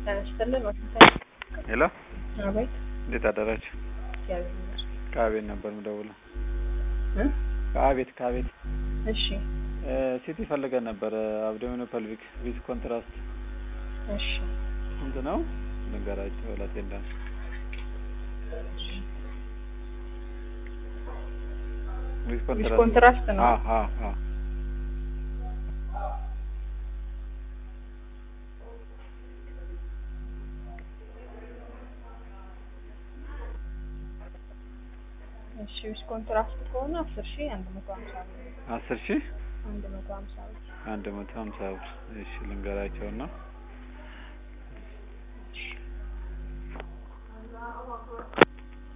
ጤና ይስጥልን ወሰንታይ ሄሎ አቤት እንዴት አደራችሁ? እግዚአብሔር ይመስገን ከአቤት ነበር የምደውለው። እ ከአቤት ከአቤት እሺ ሲቲ ፈልገን ነበረ አብዶሚኖ ፐልቪክ ዊዝ ኮንትራስት እሺ ስንት ነው? ልንገራቸው ላቴንዳ ዊዝ ዊዝ ኮንትራስት ነው አዎ አዎ አዎ እሺ ዊዝ ኮንትራስት ከሆነ አስር ሺህ አንድ መቶ ሀምሳ ብር አስር ሺህ አንድ መቶ ሀምሳ ብር አንድ መቶ ሀምሳ ብር እሺ ልንገራቸውና